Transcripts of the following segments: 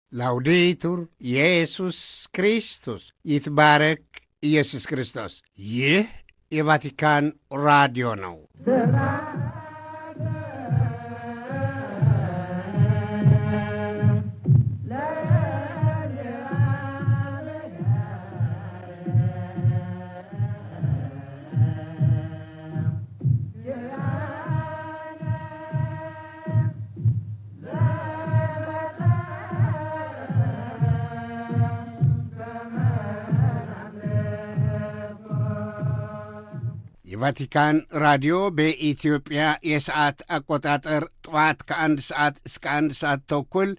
ላውዴቱር ኢየሱስ ክርስቶስ ይትባረክ ኢየሱስ ክርስቶስ። ይህ የቫቲካን ራዲዮ ነው። የቫቲካን ራዲዮ በኢትዮጵያ የሰዓት አቆጣጠር ጠዋት ከአንድ ሰዓት እስከ አንድ ሰዓት ተኩል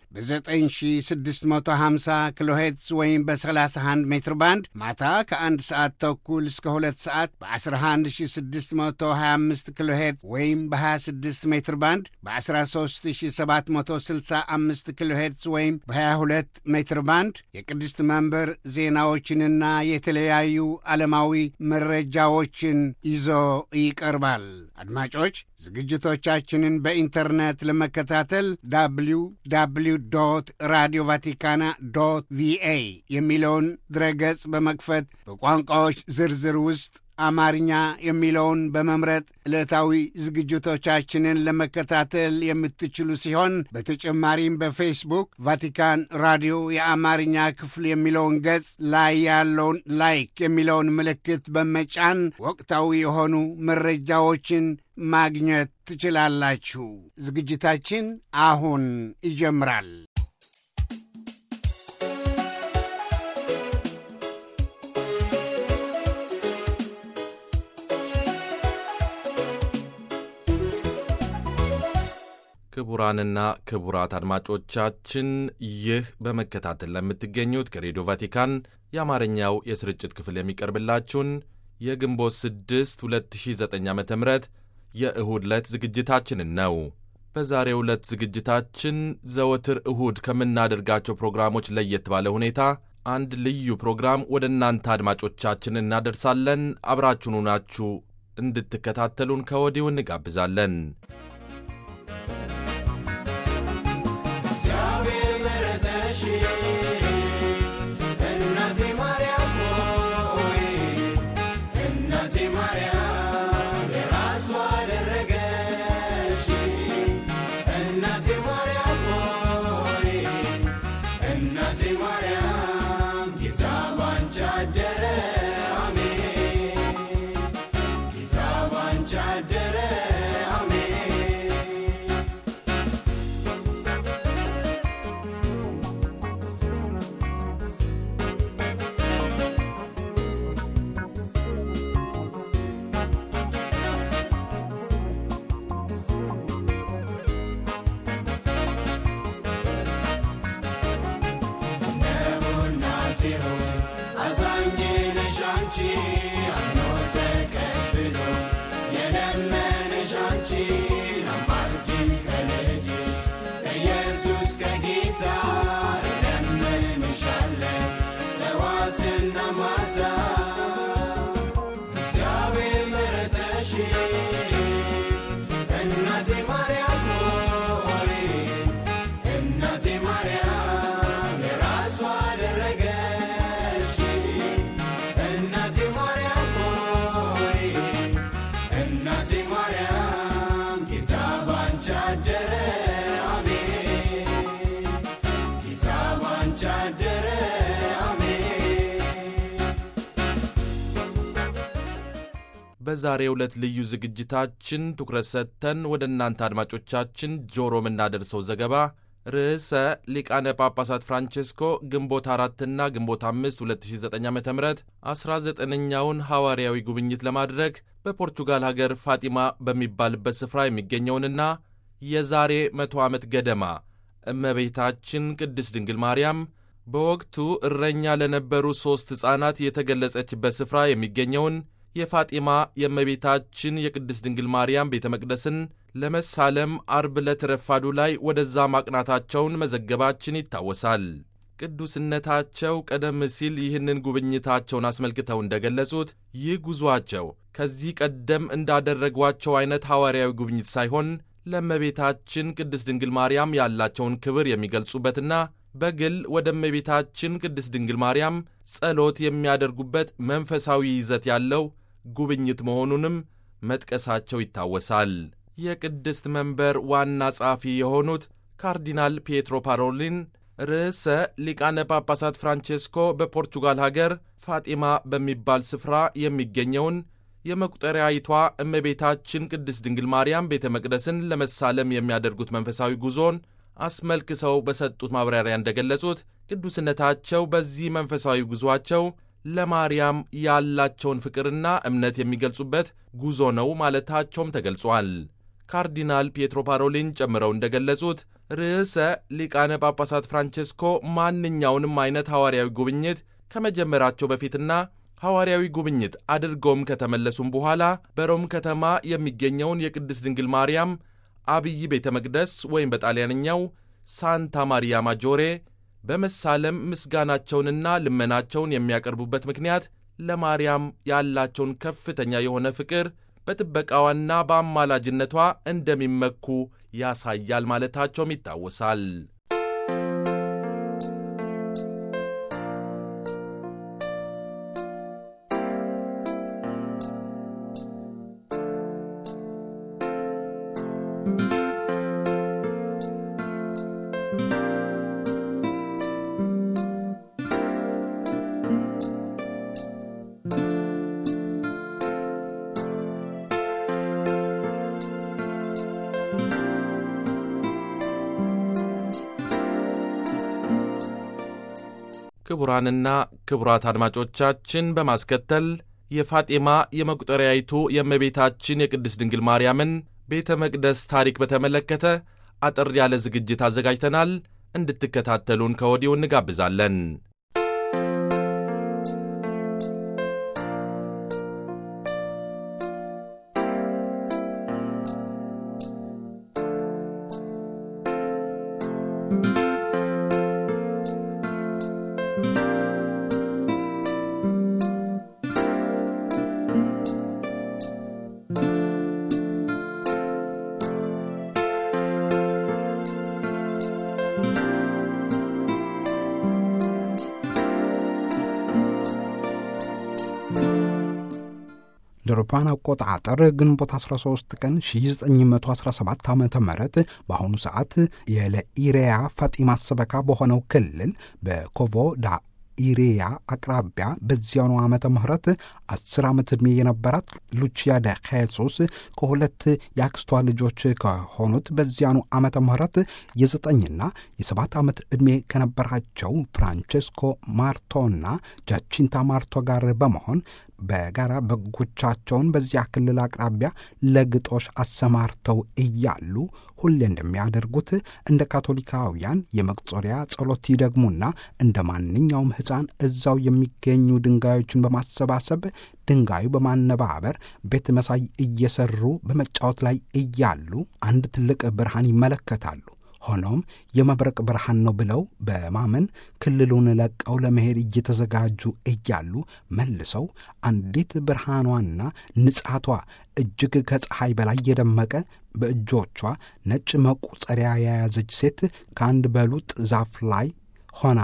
በ9650 ኪሎ ሄርትዝ ወይም በ31 ሜትር ባንድ ማታ ከአንድ ሰዓት ተኩል እስከ ሁለት ሰዓት በ11625 ኪሎ ሄርትዝ ወይም በ26 ሜትር ባንድ በ13765 ኪሎ ሄርትዝ ወይም በ22 ሜትር ባንድ የቅድስት መንበር ዜናዎችንና የተለያዩ ዓለማዊ መረጃዎችን ይዞ ይቀርባል። አድማጮች ዝግጅቶቻችንን በኢንተርኔት ለመከታተል ዳብሊው ዳብሊው ዶት ራዲዮ ቫቲካና ዶት ቪኤ የሚለውን ድረገጽ በመክፈት በቋንቋዎች ዝርዝር ውስጥ አማርኛ የሚለውን በመምረጥ ዕለታዊ ዝግጅቶቻችንን ለመከታተል የምትችሉ ሲሆን በተጨማሪም በፌስቡክ ቫቲካን ራዲዮ የአማርኛ ክፍል የሚለውን ገጽ ላይ ያለውን ላይክ የሚለውን ምልክት በመጫን ወቅታዊ የሆኑ መረጃዎችን ማግኘት ትችላላችሁ። ዝግጅታችን አሁን ይጀምራል። ክቡራንና ክቡራት አድማጮቻችን ይህ በመከታተል ለምትገኙት ከሬዲዮ ቫቲካን የአማርኛው የስርጭት ክፍል የሚቀርብላችሁን የግንቦት 6 2009 ዓ ም የእሁድ ዕለት ዝግጅታችንን ነው። በዛሬው ዕለት ዝግጅታችን ዘወትር እሁድ ከምናደርጋቸው ፕሮግራሞች ለየት ባለ ሁኔታ አንድ ልዩ ፕሮግራም ወደ እናንተ አድማጮቻችን እናደርሳለን። አብራችሁኑ ናችሁ እንድትከታተሉን ከወዲሁ እንጋብዛለን። በዛሬው ዕለት ልዩ ዝግጅታችን ትኩረት ሰጥተን ወደ እናንተ አድማጮቻችን ጆሮ የምናደርሰው ዘገባ ርዕሰ ሊቃነ ጳጳሳት ፍራንቼስኮ ግንቦት አራትና ግንቦት አምስት 2009 ዓ ም 19ኛውን ሐዋርያዊ ጉብኝት ለማድረግ በፖርቹጋል ሀገር ፋጢማ በሚባልበት ስፍራ የሚገኘውንና የዛሬ መቶ ዓመት ገደማ እመቤታችን ቅድስት ድንግል ማርያም በወቅቱ እረኛ ለነበሩ ሦስት ሕፃናት የተገለጸችበት ስፍራ የሚገኘውን የፋጢማ የእመቤታችን የቅድስት ድንግል ማርያም ቤተ መቅደስን ለመሳለም አርብ ዕለት ረፋዱ ላይ ወደዛ ማቅናታቸውን መዘገባችን ይታወሳል። ቅዱስነታቸው ቀደም ሲል ይህንን ጉብኝታቸውን አስመልክተው እንደገለጹት ይህ ጉዞአቸው ከዚህ ቀደም እንዳደረጓቸው አይነት ሐዋርያዊ ጉብኝት ሳይሆን ለእመቤታችን ቅድስት ድንግል ማርያም ያላቸውን ክብር የሚገልጹበትና በግል ወደ እመቤታችን ቅድስት ድንግል ማርያም ጸሎት የሚያደርጉበት መንፈሳዊ ይዘት ያለው ጉብኝት መሆኑንም መጥቀሳቸው ይታወሳል። የቅድስት መንበር ዋና ጸሐፊ የሆኑት ካርዲናል ፒየትሮ ፓሮሊን ርዕሰ ሊቃነ ጳጳሳት ፍራንቼስኮ በፖርቹጋል ሀገር ፋጢማ በሚባል ስፍራ የሚገኘውን የመቁጠሪያይቷ እመቤታችን ቅድስት ድንግል ማርያም ቤተ መቅደስን ለመሳለም የሚያደርጉት መንፈሳዊ ጉዞን አስመልክተው በሰጡት ማብራሪያ እንደገለጹት ቅዱስነታቸው በዚህ መንፈሳዊ ጉዞአቸው ለማርያም ያላቸውን ፍቅርና እምነት የሚገልጹበት ጉዞ ነው ማለታቸውም ተገልጿል። ካርዲናል ፒየትሮ ፓሮሊን ጨምረው እንደገለጹት ርዕሰ ሊቃነ ጳጳሳት ፍራንቼስኮ ማንኛውንም አይነት ሐዋርያዊ ጉብኝት ከመጀመራቸው በፊትና ሐዋርያዊ ጉብኝት አድርገውም ከተመለሱም በኋላ በሮም ከተማ የሚገኘውን የቅድስት ድንግል ማርያም አብይ ቤተ መቅደስ ወይም በጣሊያንኛው ሳንታ ማሪያ ማጆሬ በመሳለም ምስጋናቸውንና ልመናቸውን የሚያቀርቡበት ምክንያት ለማርያም ያላቸውን ከፍተኛ የሆነ ፍቅር በጥበቃዋና በአማላጅነቷ እንደሚመኩ ያሳያል ማለታቸውም ይታወሳል። ክቡራንና ክቡራት አድማጮቻችን በማስከተል የፋጤማ የመቁጠሪያይቱ የእመቤታችን የቅድስት ድንግል ማርያምን ቤተ መቅደስ ታሪክ በተመለከተ አጠር ያለ ዝግጅት አዘጋጅተናል። እንድትከታተሉን ከወዲሁ እንጋብዛለን። እንደ አውሮፓውያን አቆጣጠር ግንቦት 13 ቀን 1917 ዓ ም በአሁኑ ሰዓት የለኢሬያ ፋጢማ ሰበካ በሆነው ክልል በኮቮ ዳ ኢሬያ አቅራቢያ በዚያኑ ዓመተ ምህረት አስር ዓመት ዕድሜ የነበራት ሉቺያ ደ ኼሱስ ከሁለት የአክስቷ ልጆች ከሆኑት በዚያኑ ዓመተ ምህረት የዘጠኝና የሰባት ዓመት ዕድሜ ከነበራቸው ፍራንቼስኮ ማርቶና ጃቺንታ ማርቶ ጋር በመሆን በጋራ በጎቻቸውን በዚያ ክልል አቅራቢያ ለግጦሽ አሰማርተው እያሉ ሁሌ እንደሚያደርጉት እንደ ካቶሊካውያን የመቁጠሪያ ጸሎት ይደግሙና እንደ ማንኛውም ሕፃን እዛው የሚገኙ ድንጋዮችን በማሰባሰብ ድንጋዩ በማነባበር ቤት መሳይ እየሰሩ በመጫወት ላይ እያሉ አንድ ትልቅ ብርሃን ይመለከታሉ። ሆኖም የመብረቅ ብርሃን ነው ብለው በማመን ክልሉን ለቀው ለመሄድ እየተዘጋጁ እያሉ መልሰው አንዲት ብርሃኗና ንጻቷ እጅግ ከፀሐይ በላይ የደመቀ በእጆቿ ነጭ መቁጸሪያ የያዘች ሴት ከአንድ በሉጥ ዛፍ ላይ ሆና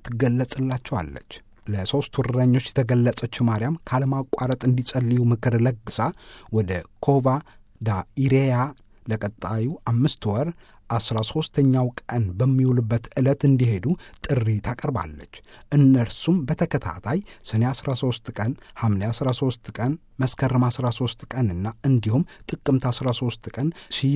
ትገለጽላቸዋለች። ለሦስቱ እረኞች የተገለጸች ማርያም ካለማቋረጥ እንዲጸልዩ ምክር ለግሳ ወደ ኮቫ ዳ ኢሬያ ለቀጣዩ አምስት ወር አስራ ሦስተኛው ቀን በሚውልበት ዕለት እንዲሄዱ ጥሪ ታቀርባለች። እነርሱም በተከታታይ ሰኔ 13 ቀን፣ ሐምሌ 13 ቀን፣ መስከረም 13 ቀንና እንዲሁም ጥቅምት 13 ቀን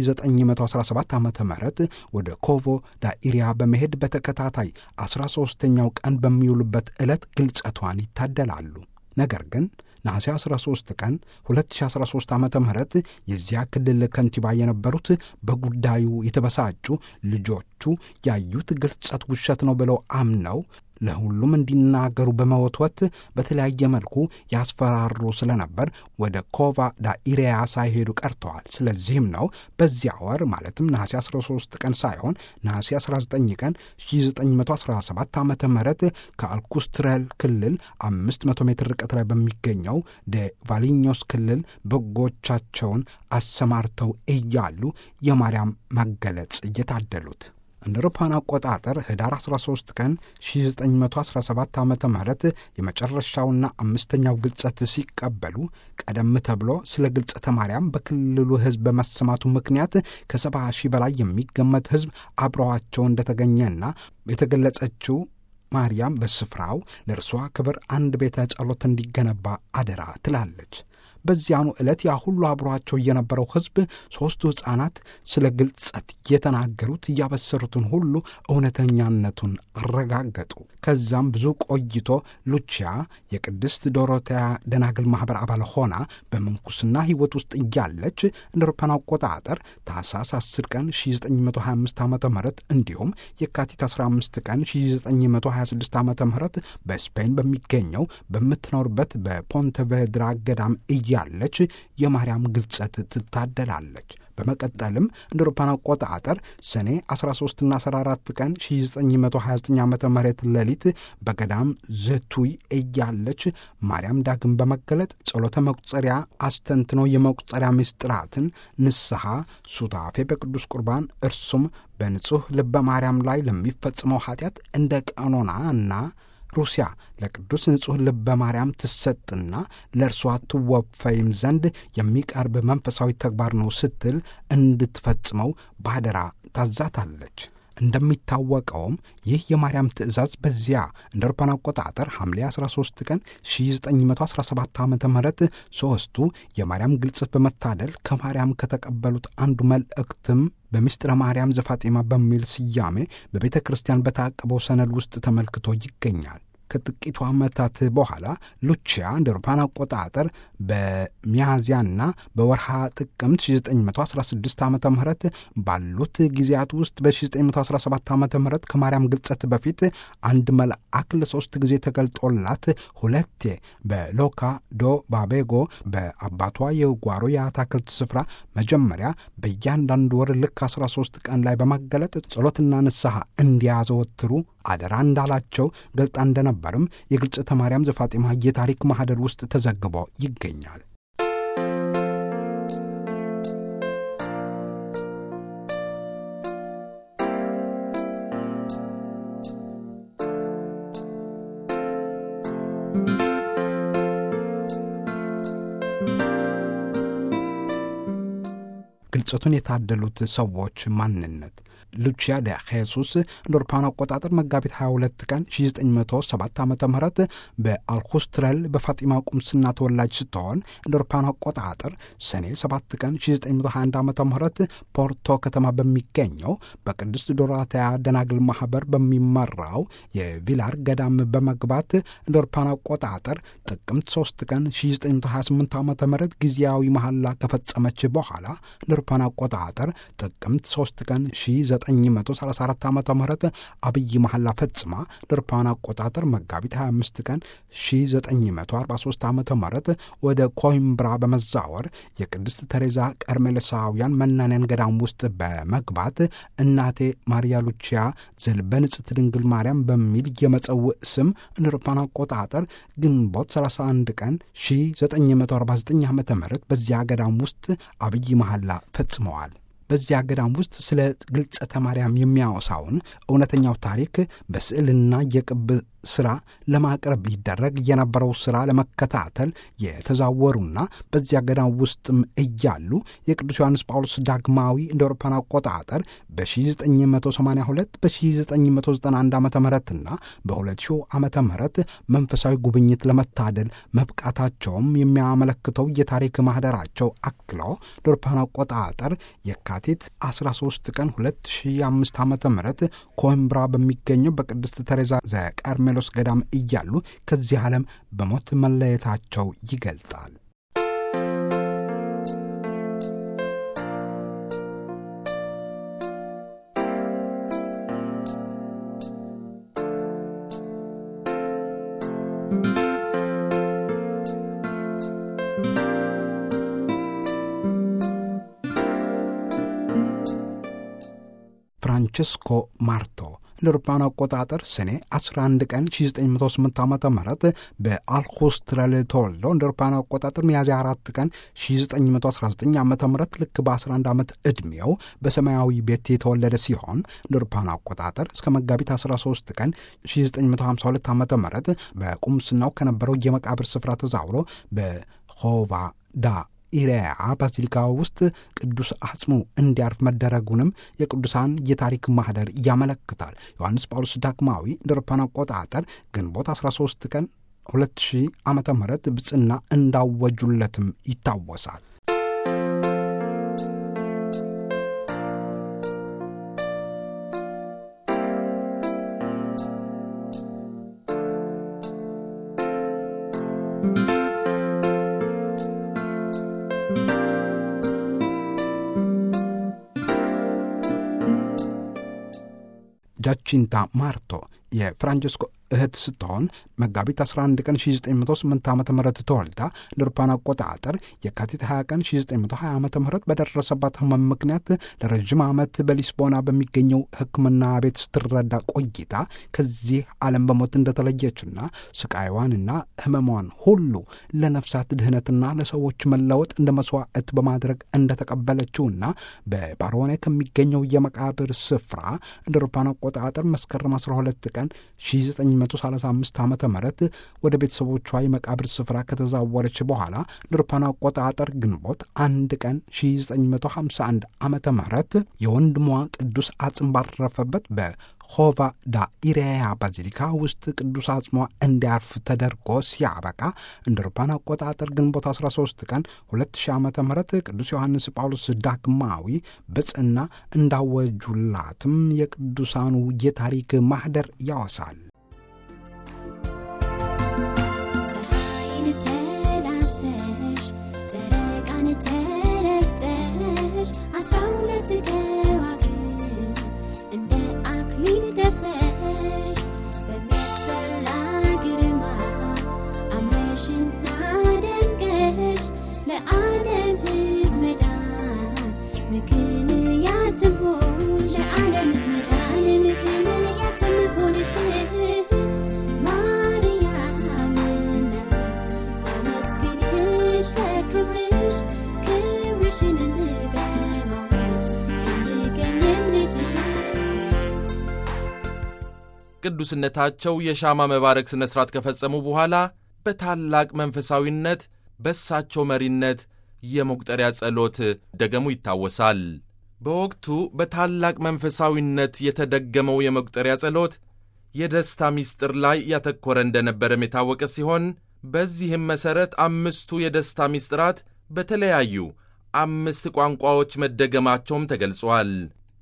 1917 ዓ ም ወደ ኮቮ ዳኢሪያ በመሄድ በተከታታይ 13ኛው ቀን በሚውሉበት ዕለት ግልጸቷን ይታደላሉ። ነገር ግን ነሐሴ 13 ቀን 2013 ዓ ም የዚያ ክልል ከንቲባ የነበሩት በጉዳዩ የተበሳጩ ልጆቹ ያዩት ግልጸት ውሸት ነው ብለው አምነው ለሁሉም እንዲናገሩ በመወትወት በተለያየ መልኩ ያስፈራሩ ስለነበር ወደ ኮቫ ዳኢሪያ ሳይሄዱ ቀርተዋል። ስለዚህም ነው በዚያ ወር ማለትም ነሐሴ 13 ቀን ሳይሆን ነሐሴ 19 ቀን 1917 ዓ ም ከአልኩስትረል ክልል 500 ሜትር ርቀት ላይ በሚገኘው ደ ቫሊኞስ ክልል በጎቻቸውን አሰማርተው እያሉ የማርያም መገለጽ እየታደሉት እንደ አውሮፓውያን አቆጣጠር ህዳር 13 ቀን 1917 ዓ ም የመጨረሻውና አምስተኛው ግልጸት ሲቀበሉ ቀደም ተብሎ ስለ ግልጸተ ማርያም በክልሉ ህዝብ በመሰማቱ ምክንያት ከሰባ ሺህ በላይ የሚገመት ህዝብ አብረዋቸው እንደተገኘና የተገለጸችው ማርያም በስፍራው ለእርሷ ክብር አንድ ቤተ ጸሎት እንዲገነባ አደራ ትላለች። በዚያኑ ዕለት ያ ሁሉ አብሯቸው የነበረው ሕዝብ ሦስቱ ሕፃናት ስለ ግልጸት የተናገሩት እያበሰሩትን ሁሉ እውነተኛነቱን አረጋገጡ። ከዛም ብዙ ቆይቶ ሉቺያ የቅድስት ዶሮቴያ ደናግል ማኅበር አባል ሆና በምንኩስና ሕይወት ውስጥ እያለች እንደ አውሮፓውያን አቆጣጠር ታኅሳስ 10 ቀን 1925 ዓ ም እንዲሁም የካቲት 15 ቀን 1926 ዓ ም በስፔን በሚገኘው በምትኖርበት በፖንተቬድራ ገዳም እያለች የማርያም ግልጸት ትታደላለች። በመቀጠልም እንደ አውሮፓውያን አቆጣጠር ሰኔ 13ና 14 ቀን 1929 ዓ ም ሌሊት በገዳም ዘቱይ እያለች ማርያም ዳግም በመገለጥ ጸሎተ መቁጸሪያ አስተንትኖ የመቁጸሪያ ምስጢራትን፣ ንስሐ፣ ሱታፌ በቅዱስ ቁርባን እርሱም በንጹሕ ልበ ማርያም ላይ ለሚፈጽመው ኃጢአት እንደ ቀኖና እና ሩሲያ ለቅዱስ ንጹሕ ልበ ማርያም ትሰጥና ለእርሷ ትወፈይም ዘንድ የሚቀርብ መንፈሳዊ ተግባር ነው ስትል እንድትፈጽመው ባደራ ታዛታለች። እንደሚታወቀውም ይህ የማርያም ትእዛዝ በዚያ እንደ አውሮፓውያን አቆጣጠር ሐምሌ 13 ቀን 1917 ዓ ም ሦስቱ የማርያም ግልጸት በመታደል ከማርያም ከተቀበሉት አንዱ መልእክትም በምስጢረ ማርያም ዘፋጤማ በሚል ስያሜ በቤተ ክርስቲያን በታቀበው ሰነድ ውስጥ ተመልክቶ ይገኛል። ከጥቂቱ ዓመታት በኋላ ሉቺያ እንደ አውሮፓውያን አቆጣጠር በሚያዝያና በወርሃ ጥቅምት 1916 ዓ ም ባሉት ጊዜያት ውስጥ በ1917 ዓ ም ከማርያም ግልጸት በፊት አንድ መልአክ ለሦስት ጊዜ ተገልጦላት ሁለቴ በሎካ ዶ ባቤጎ በአባቷ የጓሮ የአታክልት ስፍራ መጀመሪያ በእያንዳንዱ ወር ልክ 13 ቀን ላይ በማገለጥ ጸሎትና ንስሐ እንዲያዘወትሩ አደራ እንዳላቸው ገልጣ እንደነበርም የግልጽተ ማርያም ዘፋጤማ የታሪክ ማኅደር ውስጥ ተዘግቦ ይገኛል። ግልጸቱን የታደሉት ሰዎች ማንነት ሉቺያ ደ ሄሱስ እንደ አውሮፓውያን አቆጣጠር መጋቢት 22 ቀን 1907 ዓ ም በአልኩስትረል በፋጢማ ቁምስና ተወላጅ ስትሆን እንደ አውሮፓውያን አቆጣጠር ሰኔ 7 ቀን 1921 ዓ ም ፖርቶ ከተማ በሚገኘው በቅድስት ዶራታያ ደናግል ማኅበር በሚመራው የቪላር ገዳም በመግባት እንደ አውሮፓውያን አቆጣጠር ጥቅምት 3 ቀን 1928 ዓ ም ጊዜያዊ መሐላ ከፈጸመች በኋላ እንደ አውሮፓውያን አቆጣጠር ጥቅምት 3 ቀን 1934 ዓ ም አብይ መሐላ ፈጽማ ለአውሮፓውያን አቆጣጠር መጋቢት 25 ቀን 1943 ዓ ም ወደ ኮይምብራ በመዛወር የቅድስት ተሬዛ ቀርሜሎሳውያን መናንያን ገዳም ውስጥ በመግባት እናቴ ማርያ ሉቺያ ዘልበንጽት ድንግል ማርያም በሚል የመጸውዕ ስም እንደ አውሮፓውያን አቆጣጠር ግንቦት 31 ቀን 1949 ዓ ም በዚያ ገዳም ውስጥ አብይ መሐላ ፈጽመዋል። በዚያ ገዳም ውስጥ ስለ ግልጸተ ማርያም የሚያወሳውን እውነተኛው ታሪክ በስዕልና የቅብ ስራ ለማቅረብ ይደረግ የነበረው ስራ ለመከታተል የተዛወሩና በዚያ ገዳም ውስጥም እያሉ የቅዱስ ዮሐንስ ጳውሎስ ዳግማዊ እንደ አውሮፓውያን አቆጣጠር በ1982 በ1991 ዓ ምና በ2000 ዓ ም መንፈሳዊ ጉብኝት ለመታደል መብቃታቸውም የሚያመለክተው የታሪክ ማህደራቸው አክሎ እንደ አውሮፓውያን አቆጣጠር የካቲት 13 ቀን 2005 ዓ ም ኮይምብራ በሚገኘው በቅድስት ተሬዛ ዘቀርሜ ሜሎስ ገዳም እያሉ ከዚህ ዓለም በሞት መለየታቸው ይገልጣል። ፍራንቸስኮ ማርቶ እንደ አውሮፓውያን አቆጣጠር ሰኔ 11 ቀን 1908 ዓ ም በአልኮስትረል ተወልዶ እንደ አውሮፓውያን አቆጣጠር ሚያዝያ 4 ቀን 1919 ዓ ም ልክ በ11 ዓመት ዕድሜው በሰማያዊ ቤት የተወለደ ሲሆን እንደ አውሮፓውያን አቆጣጠር እስከ መጋቢት 13 ቀን 1952 ዓ ም በቁምስናው ከነበረው የመቃብር ስፍራ ተዛውሮ በሆቫ ዳ ኢሬያ ባዚሊካ ውስጥ ቅዱስ አጽሙ እንዲያርፍ መደረጉንም የቅዱሳን የታሪክ ማህደር ያመለክታል። ዮሐንስ ጳውሎስ ዳግማዊ እንደ አውሮፓውያን አቆጣጠር ግንቦት 13 ቀን 2000 ዓ ም ብጽና እንዳወጁለትም ይታወሳል። ጃቺንታ ማርቶ የፍራንቸስኮ እህት ስትሆን መጋቢት 11 ቀን 1908 ዓ ም ተወልዳ ለአውሮፓውያን አቆጣጠር የካቲት 20 ቀን 1920 ዓ ም በደረሰባት ህመም ምክንያት ለረዥም ዓመት በሊስቦና በሚገኘው ሕክምና ቤት ስትረዳ ቆይታ ከዚህ ዓለም በሞት እንደተለየችና ስቃይዋንና ህመሟን ሁሉ ለነፍሳት ድህነትና ለሰዎች መለወጥ እንደ መስዋዕት በማድረግ እንደተቀበለችውና በባሮኔ ከሚገኘው የመቃብር ስፍራ እንደ አውሮፓውያን አቆጣጠር መስከረም 12 ቀን 1935 ዓ ም ወደ ቤተሰቦቿ የመቃብር ስፍራ ከተዛወረች በኋላ ለአውሮፓውያን አቆጣጠር ግንቦት አንድ ቀን 1951 ዓ ም የወንድሟ ቅዱስ አጽም ባረፈበት በሆቫ ዳ ኢሬያ ባዚሊካ ውስጥ ቅዱስ አጽሟ እንዲያርፍ ተደርጎ ሲያበቃ እንደ አውሮፓውያን አቆጣጠር ግንቦት 13 ቀን 2000 ዓ ም ቅዱስ ዮሐንስ ጳውሎስ ዳግማዊ ብጽና እንዳወጁላትም የቅዱሳኑ የታሪክ ማህደር ያወሳል። ፀሐይን ተላብሰሽ ጨረቃን ተረግጠሽ አስራ ሁለት ከዋክብት እንደ አክሊል ደፍተሽ በሚያስፈራ ግርማ አምረሽና ደምቀሽ ለዓለም ሕዝብ መዳን ምክንያትም ሆን ለዓለም ሕዝብ መዳን ምክንያትም ሆንሽ ማርያም እናቴ አመስግንሽ ለክብርሽ ክብርሽንም በማወጅ እንድገኝም ልጅ ቅዱስነታቸው የሻማ መባረክ ሥነ ሥርዓት ከፈጸሙ በኋላ በታላቅ መንፈሳዊነት በሳቸው መሪነት የመቁጠሪያ ጸሎት ደገሙ ይታወሳል። በወቅቱ በታላቅ መንፈሳዊነት የተደገመው የመቁጠሪያ ጸሎት የደስታ ምስጢር ላይ ያተኮረ እንደነበረም የታወቀ ሲሆን በዚህም መሠረት አምስቱ የደስታ ምስጢራት በተለያዩ አምስት ቋንቋዎች መደገማቸውም ተገልጿል።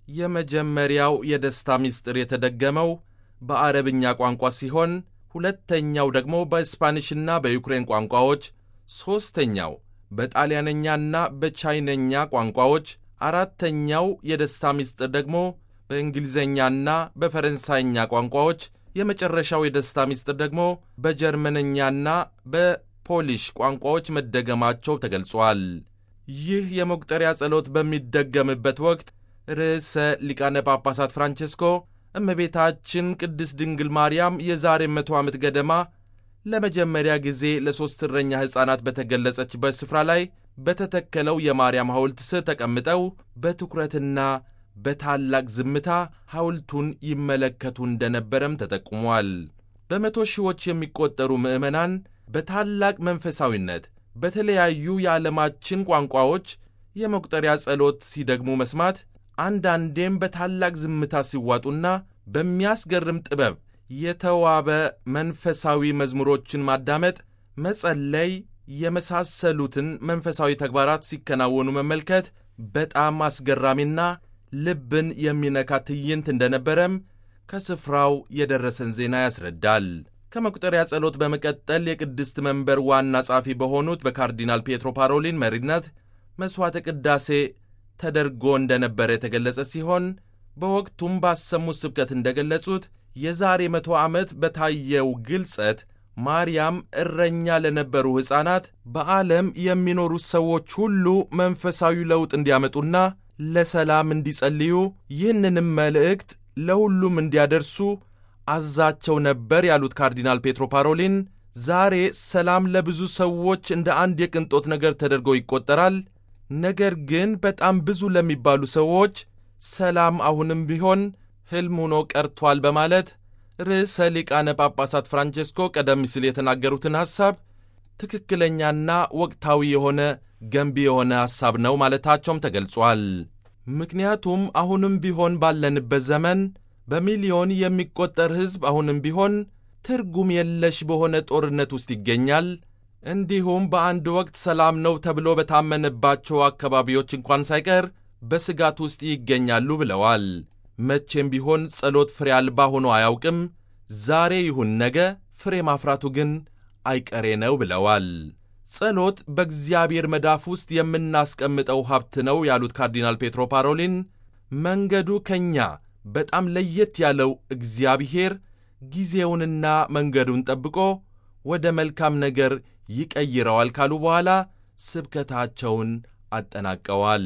የመጀመሪያው የደስታ ምስጢር የተደገመው በአረብኛ ቋንቋ ሲሆን ሁለተኛው ደግሞ በስፓኒሽና በዩክሬን ቋንቋዎች፣ ሦስተኛው በጣሊያነኛና በቻይነኛ ቋንቋዎች፣ አራተኛው የደስታ ምስጢር ደግሞ በእንግሊዝኛና በፈረንሳይኛ ቋንቋዎች፣ የመጨረሻው የደስታ ምስጢር ደግሞ በጀርመንኛና በፖሊሽ ቋንቋዎች መደገማቸው ተገልጿል። ይህ የመቁጠሪያ ጸሎት በሚደገምበት ወቅት ርዕሰ ሊቃነ ጳጳሳት ፍራንቼስኮ እመቤታችን ቅድስት ድንግል ማርያም የዛሬ መቶ ዓመት ገደማ ለመጀመሪያ ጊዜ ለሦስት እረኛ ሕፃናት በተገለጸችበት ስፍራ ላይ በተተከለው የማርያም ሐውልት ስር ተቀምጠው በትኩረትና በታላቅ ዝምታ ሐውልቱን ይመለከቱ እንደነበረም ተጠቁሟል። በመቶ ሺዎች የሚቆጠሩ ምዕመናን በታላቅ መንፈሳዊነት በተለያዩ የዓለማችን ቋንቋዎች የመቁጠሪያ ጸሎት ሲደግሙ መስማት አንዳንዴም በታላቅ ዝምታ ሲዋጡና በሚያስገርም ጥበብ የተዋበ መንፈሳዊ መዝሙሮችን ማዳመጥ፣ መጸለይ የመሳሰሉትን መንፈሳዊ ተግባራት ሲከናወኑ መመልከት በጣም አስገራሚና ልብን የሚነካ ትዕይንት እንደነበረም ከስፍራው የደረሰን ዜና ያስረዳል። ከመቁጠሪያ ጸሎት በመቀጠል የቅድስት መንበር ዋና ጸሐፊ በሆኑት በካርዲናል ፔትሮ ፓሮሊን መሪነት መሥዋዕተ ቅዳሴ ተደርጎ እንደነበረ የተገለጸ ሲሆን በወቅቱም ባሰሙት ስብከት እንደገለጹት የዛሬ መቶ ዓመት በታየው ግልጸት ማርያም እረኛ ለነበሩ ሕፃናት በዓለም የሚኖሩት ሰዎች ሁሉ መንፈሳዊ ለውጥ እንዲያመጡና ለሰላም እንዲጸልዩ ይህንንም መልእክት ለሁሉም እንዲያደርሱ አዛቸው ነበር ያሉት ካርዲናል ፔትሮ ፓሮሊን ዛሬ ሰላም ለብዙ ሰዎች እንደ አንድ የቅንጦት ነገር ተደርጎ ይቆጠራል። ነገር ግን በጣም ብዙ ለሚባሉ ሰዎች ሰላም አሁንም ቢሆን ሕልም ሆኖ ቀርቷል በማለት ርዕሰ ሊቃነ ጳጳሳት ፍራንቼስኮ ቀደም ሲል የተናገሩትን ሐሳብ ትክክለኛና ወቅታዊ የሆነ ገንቢ የሆነ ሐሳብ ነው ማለታቸውም ተገልጿል። ምክንያቱም አሁንም ቢሆን ባለንበት ዘመን በሚሊዮን የሚቆጠር ሕዝብ አሁንም ቢሆን ትርጉም የለሽ በሆነ ጦርነት ውስጥ ይገኛል። እንዲሁም በአንድ ወቅት ሰላም ነው ተብሎ በታመነባቸው አካባቢዎች እንኳን ሳይቀር በስጋት ውስጥ ይገኛሉ ብለዋል። መቼም ቢሆን ጸሎት ፍሬ አልባ ሆኖ አያውቅም። ዛሬ ይሁን ነገ ፍሬ ማፍራቱ ግን አይቀሬ ነው ብለዋል። ጸሎት በእግዚአብሔር መዳፍ ውስጥ የምናስቀምጠው ሀብት ነው ያሉት ካርዲናል ፔትሮ ፓሮሊን መንገዱ ከእኛ በጣም ለየት ያለው እግዚአብሔር ጊዜውንና መንገዱን ጠብቆ ወደ መልካም ነገር ይቀይረዋል ካሉ በኋላ ስብከታቸውን አጠናቀዋል።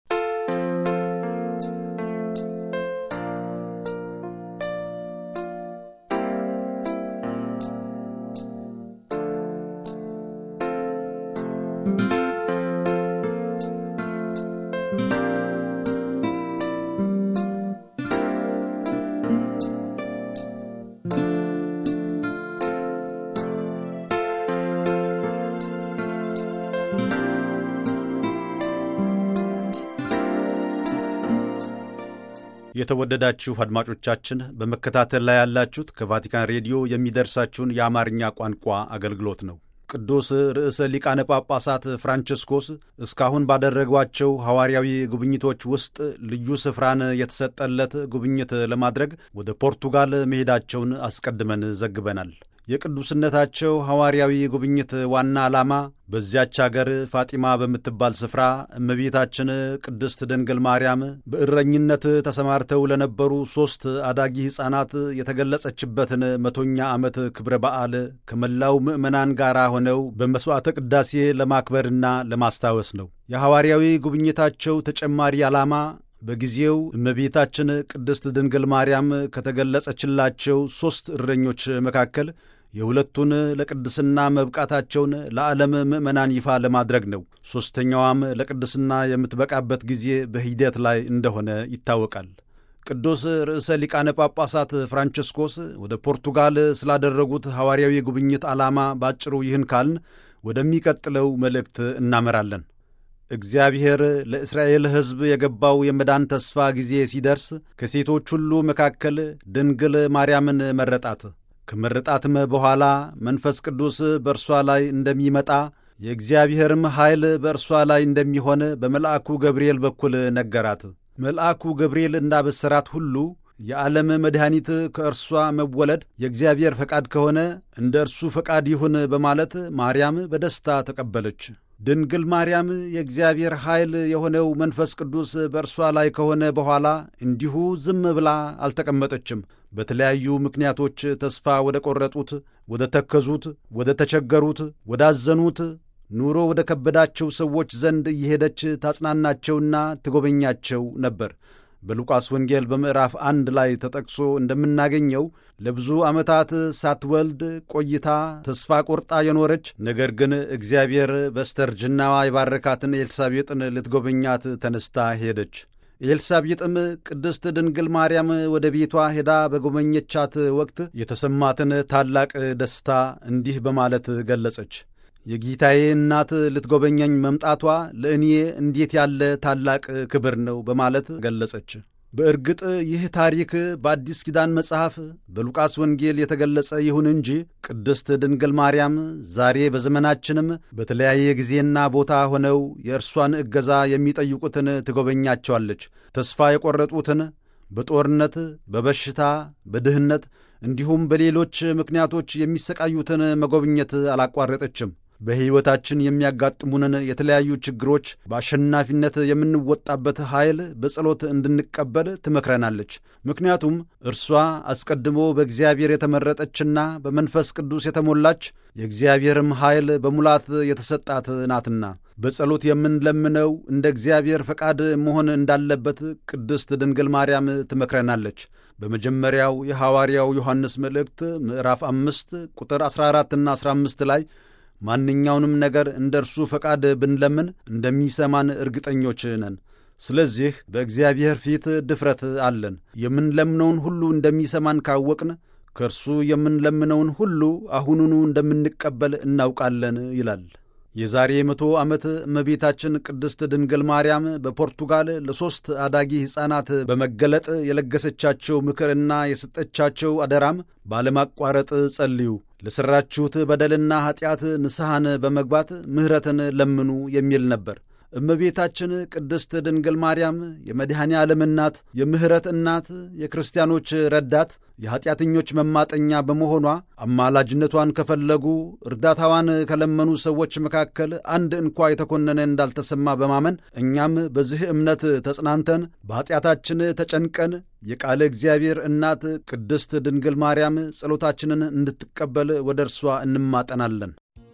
የተወደዳችሁ አድማጮቻችን በመከታተል ላይ ያላችሁት ከቫቲካን ሬዲዮ የሚደርሳችሁን የአማርኛ ቋንቋ አገልግሎት ነው። ቅዱስ ርዕሰ ሊቃነ ጳጳሳት ፍራንቺስኮስ እስካሁን ባደረጓቸው ሐዋርያዊ ጉብኝቶች ውስጥ ልዩ ስፍራን የተሰጠለት ጉብኝት ለማድረግ ወደ ፖርቱጋል መሄዳቸውን አስቀድመን ዘግበናል። የቅዱስነታቸው ሐዋርያዊ ጉብኝት ዋና ዓላማ በዚያች አገር ፋጢማ በምትባል ስፍራ እመቤታችን ቅድስት ድንግል ማርያም በእረኝነት ተሰማርተው ለነበሩ ሦስት አዳጊ ሕፃናት የተገለጸችበትን መቶኛ ዓመት ክብረ በዓል ከመላው ምዕመናን ጋር ሆነው በመሥዋዕተ ቅዳሴ ለማክበርና ለማስታወስ ነው። የሐዋርያዊ ጉብኝታቸው ተጨማሪ ዓላማ በጊዜው እመቤታችን ቅድስት ድንግል ማርያም ከተገለጸችላቸው ሦስት እረኞች መካከል የሁለቱን ለቅድስና መብቃታቸውን ለዓለም ምዕመናን ይፋ ለማድረግ ነው። ሦስተኛዋም ለቅድስና የምትበቃበት ጊዜ በሂደት ላይ እንደሆነ ይታወቃል። ቅዱስ ርዕሰ ሊቃነ ጳጳሳት ፍራንቺስኮስ ወደ ፖርቱጋል ስላደረጉት ሐዋርያዊ ጉብኝት ዓላማ ባጭሩ ይህን ካልን ወደሚቀጥለው መልእክት እናመራለን። እግዚአብሔር ለእስራኤል ሕዝብ የገባው የመዳን ተስፋ ጊዜ ሲደርስ ከሴቶች ሁሉ መካከል ድንግል ማርያምን መረጣት። ከመረጣትም በኋላ መንፈስ ቅዱስ በእርሷ ላይ እንደሚመጣ የእግዚአብሔርም ኃይል በእርሷ ላይ እንደሚሆን በመልአኩ ገብርኤል በኩል ነገራት። መልአኩ ገብርኤል እንዳበሰራት ሁሉ የዓለም መድኃኒት ከእርሷ መወለድ የእግዚአብሔር ፈቃድ ከሆነ እንደ እርሱ ፈቃድ ይሁን በማለት ማርያም በደስታ ተቀበለች። ድንግል ማርያም የእግዚአብሔር ኃይል የሆነው መንፈስ ቅዱስ በእርሷ ላይ ከሆነ በኋላ እንዲሁ ዝም ብላ አልተቀመጠችም። በተለያዩ ምክንያቶች ተስፋ ወደ ቈረጡት፣ ወደ ተከዙት፣ ወደ ተቸገሩት፣ ወዳዘኑት፣ ኑሮ ወደ ከበዳቸው ሰዎች ዘንድ እየሄደች ታጽናናቸውና ትጎበኛቸው ነበር። በሉቃስ ወንጌል በምዕራፍ አንድ ላይ ተጠቅሶ እንደምናገኘው ለብዙ ዓመታት ሳትወልድ ቆይታ ተስፋ ቆርጣ የኖረች ነገር ግን እግዚአብሔር በስተርጅናዋ የባረካትን ኤልሳቤጥን ልትጎበኛት ተነስታ ሄደች። ኤልሳቤጥም ቅድስት ድንግል ማርያም ወደ ቤቷ ሄዳ በጎበኘቻት ወቅት የተሰማትን ታላቅ ደስታ እንዲህ በማለት ገለጸች። የጌታዬ እናት ልትጎበኘኝ መምጣቷ ለእኔ እንዴት ያለ ታላቅ ክብር ነው በማለት ገለጸች። በእርግጥ ይህ ታሪክ በአዲስ ኪዳን መጽሐፍ በሉቃስ ወንጌል የተገለጸ ይሁን እንጂ ቅድስት ድንግል ማርያም ዛሬ በዘመናችንም በተለያየ ጊዜና ቦታ ሆነው የእርሷን እገዛ የሚጠይቁትን ትጎበኛቸዋለች። ተስፋ የቈረጡትን በጦርነት፣ በበሽታ፣ በድህነት እንዲሁም በሌሎች ምክንያቶች የሚሰቃዩትን መጎብኘት አላቋረጠችም። በሕይወታችን የሚያጋጥሙንን የተለያዩ ችግሮች በአሸናፊነት የምንወጣበት ኃይል በጸሎት እንድንቀበል ትመክረናለች። ምክንያቱም እርሷ አስቀድሞ በእግዚአብሔር የተመረጠችና በመንፈስ ቅዱስ የተሞላች የእግዚአብሔርም ኃይል በሙላት የተሰጣት ናትና በጸሎት የምንለምነው እንደ እግዚአብሔር ፈቃድ መሆን እንዳለበት ቅድስት ድንግል ማርያም ትመክረናለች። በመጀመሪያው የሐዋርያው ዮሐንስ መልእክት ምዕራፍ አምስት ቁጥር 14ና 15 ላይ ማንኛውንም ነገር እንደ እርሱ ፈቃድ ብንለምን እንደሚሰማን እርግጠኞች ነን። ስለዚህ በእግዚአብሔር ፊት ድፍረት አለን። የምንለምነውን ሁሉ እንደሚሰማን ካወቅን ከእርሱ የምንለምነውን ሁሉ አሁኑኑ እንደምንቀበል እናውቃለን ይላል። የዛሬ መቶ ዓመት እመቤታችን ቅድስት ድንግል ማርያም በፖርቱጋል ለሦስት አዳጊ ሕፃናት በመገለጥ የለገሰቻቸው ምክርና የሰጠቻቸው አደራም ባለማቋረጥ ጸልዩ፣ ለሠራችሁት በደልና ኀጢአት ንስሐን በመግባት ምሕረትን ለምኑ የሚል ነበር። እመቤታችን ቅድስት ድንግል ማርያም የመድኃኔ ዓለም እናት፣ የምሕረት እናት፣ የክርስቲያኖች ረዳት፣ የኀጢአተኞች መማጠኛ በመሆኗ አማላጅነቷን ከፈለጉ እርዳታዋን ከለመኑ ሰዎች መካከል አንድ እንኳ የተኮነነ እንዳልተሰማ በማመን እኛም በዚህ እምነት ተጽናንተን በኀጢአታችን ተጨንቀን የቃለ እግዚአብሔር እናት ቅድስት ድንግል ማርያም ጸሎታችንን እንድትቀበል ወደ እርሷ እንማጠናለን።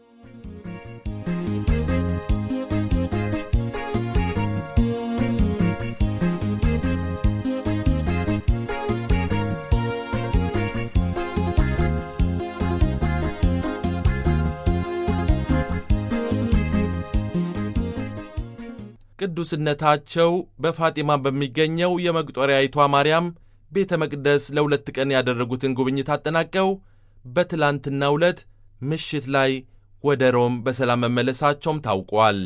ቅዱስነታቸው በፋጢማ በሚገኘው የመቁጠሪያይቷ ማርያም ቤተ መቅደስ ለሁለት ቀን ያደረጉትን ጉብኝት አጠናቀው በትላንትናው ዕለት ምሽት ላይ ወደ ሮም በሰላም መመለሳቸውም ታውቋል።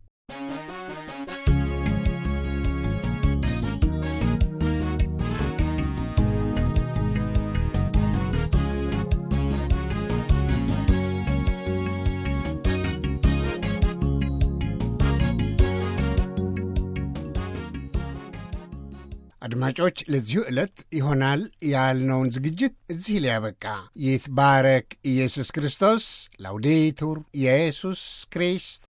አድማጮች ለዚሁ ዕለት ይሆናል ያልነውን ዝግጅት እዚህ ሊያበቃ ይትባረክ ኢየሱስ ክርስቶስ። ላውዴቱር ኢየሱስ ክሪስት